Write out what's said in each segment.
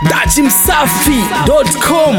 dachimsafi.com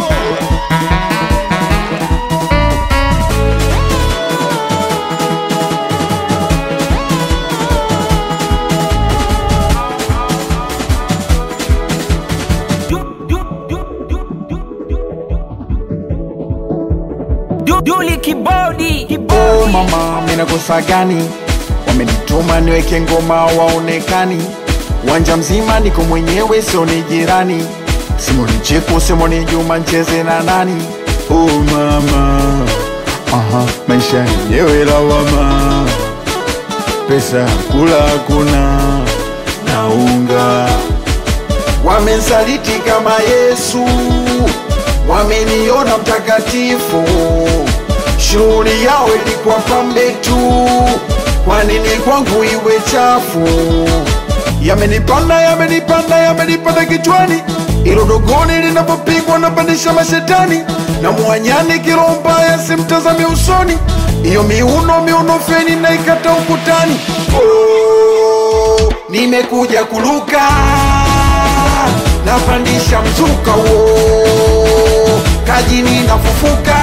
Duli kibodi Oh mama, mina kosa gani? Wamenituma niweke ngoma waonekani, uwanja mzima niko mwenyewe, sio ni jirani. Simoni Cheko, Simoni Juma, ncheze na nani? Oh mama, aha, maisha yenyewe lawama, pesa ya kula hakuna, naunga wamensaliti kama Yesu, wameniona mtakatifu. Shughuli yao ilikuwa pambe tu, kwa nini kwangu iwe chafu? Yamenipanda, yamenipanda, yamenipanda kichwani, ilo dogoni linapopigwa napandisha mashetani, na mwanyani kiroho mbaya simtazame usoni, iyo miuno miuno feni naikata ukutani. Oh, nimekuja kuluka napandisha mzuka wo kajini nafufuka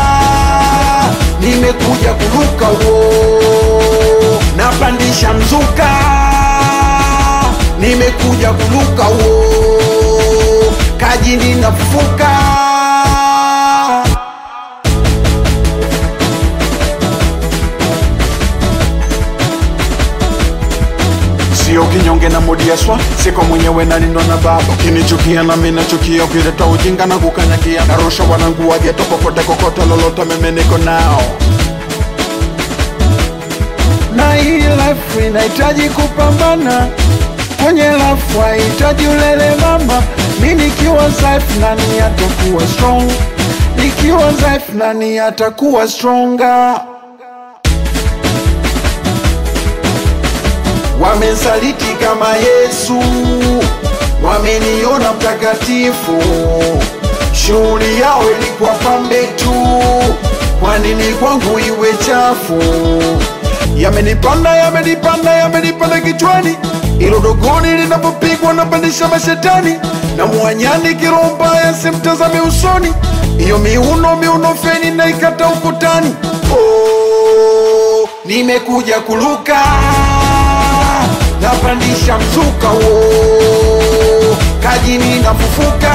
nimekuja kuruka wo napandisha mzuka nimekuja kuruka wo kajini nafufuka sio kinyonge na modiaswa siko mwenyewe nalindwa na baba ukinichukia na mimi nachukia ukileta ujinga na kukanyakia narusha wanangu wageto popote kokote lolote mimi niko nao na hii life inahitaji kupambana kwenye life hahitaji ulele mama mi nikiwa dhaifu nani atakuwa strong nikiwa dhaifu nani atakuwa stronger wamensaliti kama Yesu, wameniona mtakatifu. Shughuli yao ilikuwa pambe tu, kwa nini kwangu iwe chafu? Yamenipanda, yamenipanda, yamenipanda kichwani, ilo dogoni linapopigwa napandisha mashetani, na mwanyani kiroho mbaya simtazame usoni, iyo miuno miuno feni naikata ukutani. Oh, nimekuja kuluka napandisha mzuka wo kajini nafufuka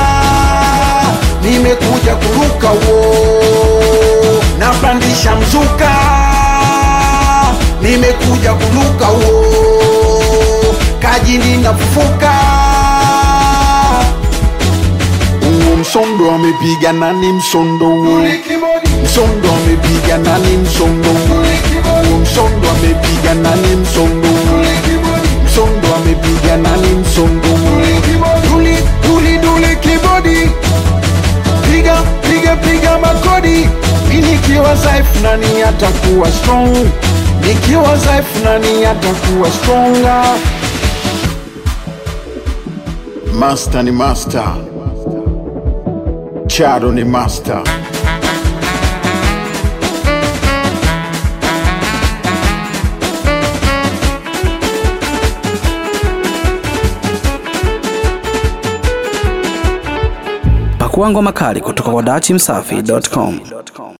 nimekuja kuruka wo napandisha mzuka nimekuja kuruka wo kajini nafufuka Uo msondo amepiga nani msondo huo msondo amepiga nani msondo huo Uo msondo amepiga nani msondo huo msondo amepiga nani msondo huo duli duli duli kibodi piga piga piga makodi mi nikiwa dhaifu nani atakuwa strong nikiwa dhaifu nani atakuwa stronger master ni master chado ni master pakua ngoma kali kutoka kwa dachimsafi.com